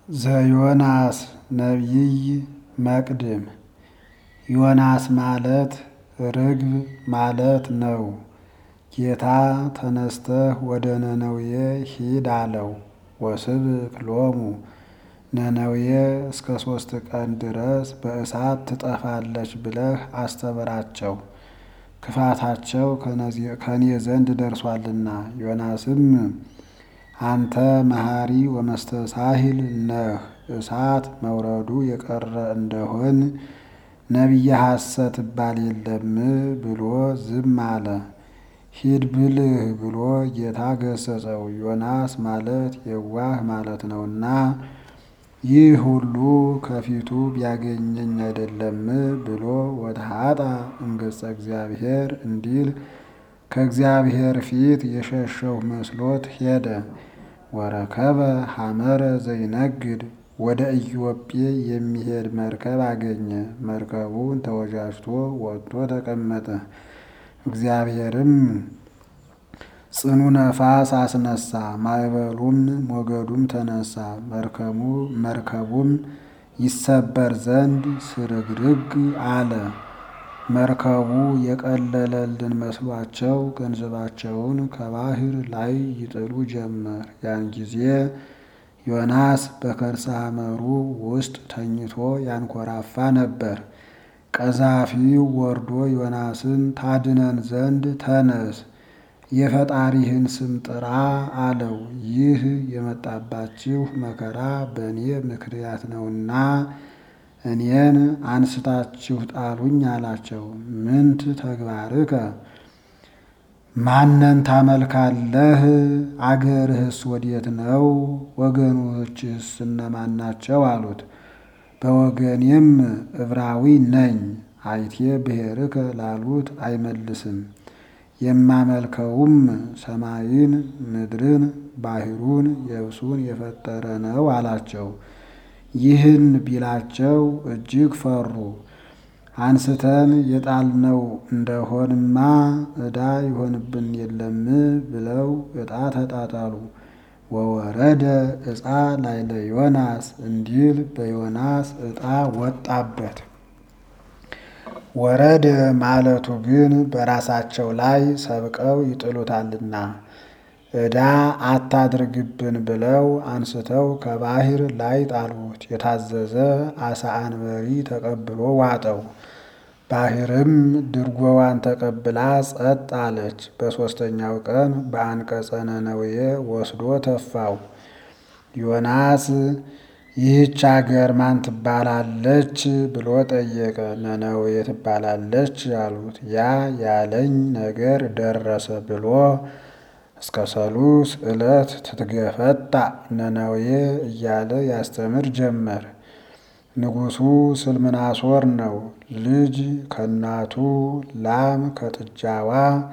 ዘዮናስ ነቢይ መቅድም ዮናስ ማለት ርግብ ማለት ነው። ጌታ ተነስተህ ወደ ነነዌ ሂድ አለው። ወስብክ ሎሙ ነነዌ እስከ ሦስት ቀን ድረስ በእሳት ትጠፋለች ብለህ አስተምራቸው፣ ክፋታቸው ከኔ ዘንድ ደርሷልና። ዮናስም አንተ መሐሪ ወመስተሳሂል ነህ፣ እሳት መውረዱ የቀረ እንደሆን ነቢየ ሐሰት እባል የለም ብሎ ዝም አለ። ሂድ ብልህ ብሎ ጌታ ገሰጸው። ዮናስ ማለት የዋህ ማለት ነውና ይህ ሁሉ ከፊቱ ቢያገኘኝ አይደለም ብሎ ወተሃጣ እምገጸ እግዚአብሔር እንዲል ከእግዚአብሔር ፊት የሸሸው መስሎት ሄደ። ወረከበ ሐመረ ዘይነግድ ወደ ኢዮጴ የሚሄድ መርከብ አገኘ። መርከቡን ተወጃጅቶ ወጥቶ ተቀመጠ። እግዚአብሔርም ጽኑ ነፋስ አስነሳ፣ ማዕበሉም ሞገዱም ተነሳ። መርከቡም ይሰበር ዘንድ ስርግርግ አለ። መርከቡ የቀለለልን መስሏቸው ገንዘባቸውን ከባህር ላይ ይጥሉ ጀመር። ያን ጊዜ ዮናስ በከርሰ ሐመሩ ውስጥ ተኝቶ ያንኮራፋ ነበር። ቀዛፊው ወርዶ ዮናስን ታድነን ዘንድ ተነስ፣ የፈጣሪህን ስም ጥራ አለው። ይህ የመጣባችሁ መከራ በእኔ ምክንያት ነውና እኔን አንስታችሁ ጣሉኝ አላቸው። ምንት ተግባርከ ማነን ታመልካለህ? አገርህስ ወዴት ነው? ወገኖችህስ እነማን ናቸው? አሉት። በወገኔም ዕብራዊ ነኝ። አይቴ ብሔርከ ላሉት አይመልስም። የማመልከውም ሰማይን፣ ምድርን፣ ባሕሩን፣ የብሱን የፈጠረ ነው አላቸው። ይህን ቢላቸው እጅግ ፈሩ። አንስተን የጣልነው እንደሆንማ ዕዳ ይሆንብን የለም ብለው ዕጣ ተጣጣሉ። ወወረደ ዕፃ ላይለ ዮናስ እንዲል በዮናስ ዕጣ ወጣበት። ወረደ ማለቱ ግን በራሳቸው ላይ ሰብቀው ይጥሉታልና ዕዳ አታድርግብን ብለው አንስተው ከባሕር ላይ ጣሉት። የታዘዘ አሳ አንበሪ ተቀብሎ ዋጠው። ባሕርም ድርጎዋን ተቀብላ ጸጥ አለች። በሦስተኛው ቀን በአንቀጸ ነነዌ ወስዶ ተፋው። ዮናስ ይህች አገር ማን ትባላለች ብሎ ጠየቀ። ነነዌ ትባላለች አሉት። ያ ያለኝ ነገር ደረሰ ብሎ እስከ ሰሉስ ዕለት ትትገፈጣ ነነዌ እያለ ያስተምር ጀመር። ንጉሡ ስልምናሶር ነው። ልጅ ከእናቱ ላም ከጥጃዋ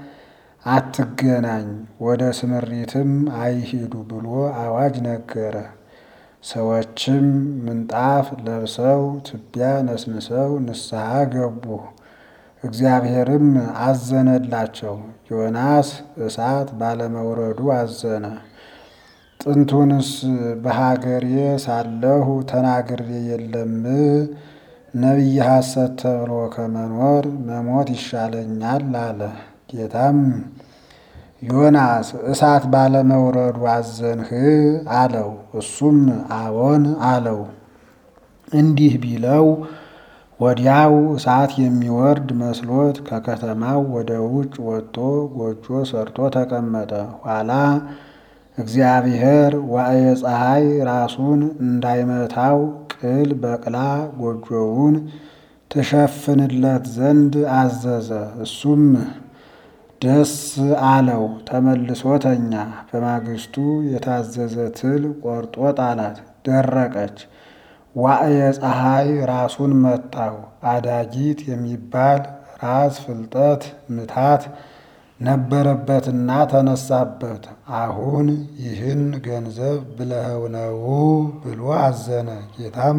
አትገናኝ፣ ወደ ስምሪትም አይሂዱ ብሎ አዋጅ ነገረ። ሰዎችም ምንጣፍ ለብሰው ትቢያ ነስንሰው ንስሐ ገቡ። እግዚአብሔርም አዘነላቸው። ዮናስ እሳት ባለመውረዱ አዘነ። ጥንቱንስ በሀገሬ ሳለሁ ተናግሬ የለም ነቢየ ሐሰት ተብሎ ከመኖር መሞት ይሻለኛል አለ። ጌታም ዮናስ እሳት ባለመውረዱ አዘንህ አለው። እሱም አዎን አለው። እንዲህ ቢለው ወዲያው እሳት የሚወርድ መስሎት ከከተማው ወደ ውጭ ወጥቶ ጎጆ ሰርቶ ተቀመጠ። ኋላ እግዚአብሔር ዋዕየ ፀሐይ ራሱን እንዳይመታው ቅል በቅላ ጎጆውን ትሸፍንለት ዘንድ አዘዘ። እሱም ደስ አለው፣ ተመልሶ ተኛ። በማግስቱ የታዘዘ ትል ቆርጦ ጣላት፣ ደረቀች። ዋዕየ ፀሐይ ራሱን መታው። አዳጊት የሚባል ራስ ፍልጠት ምታት ነበረበትና ተነሳበት። አሁን ይህን ገንዘብ ብለኸው ነው ብሎ አዘነ። ጌታም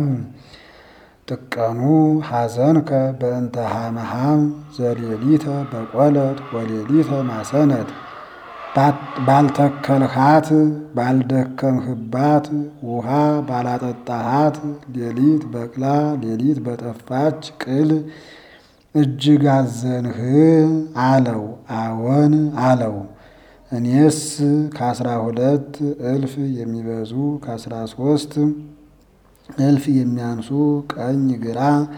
ጥቀኑ ሐዘንከ በእንተ ሐመሃም ዘሌሊተ በቆለት ወሌሊተ ማሰነት ባልተከልሃት ባልደከምህባት ውሃ ባላጠጣሃት ሌሊት በቅላ ሌሊት በጠፋች ቅል እጅግ አዘንህ አለው። አዎን አለው። እኔስ ከአስራ ሁለት እልፍ የሚበዙ ከአስራ ሶስት እልፍ የሚያንሱ ቀኝ ግራ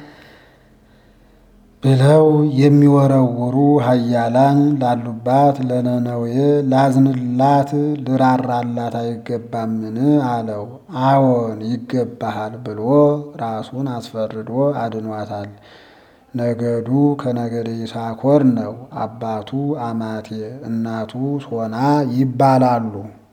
ብለው የሚወረውሩ ኃያላን ላሉባት ለነነዌ ላዝንላት ልራራላት አይገባምን? አለው። አዎን ይገባሃል ብሎ ራሱን አስፈርዶ አድኗታል። ነገዱ ከነገደ ይሳኮር ነው። አባቱ አማቴ እናቱ ሶና ይባላሉ።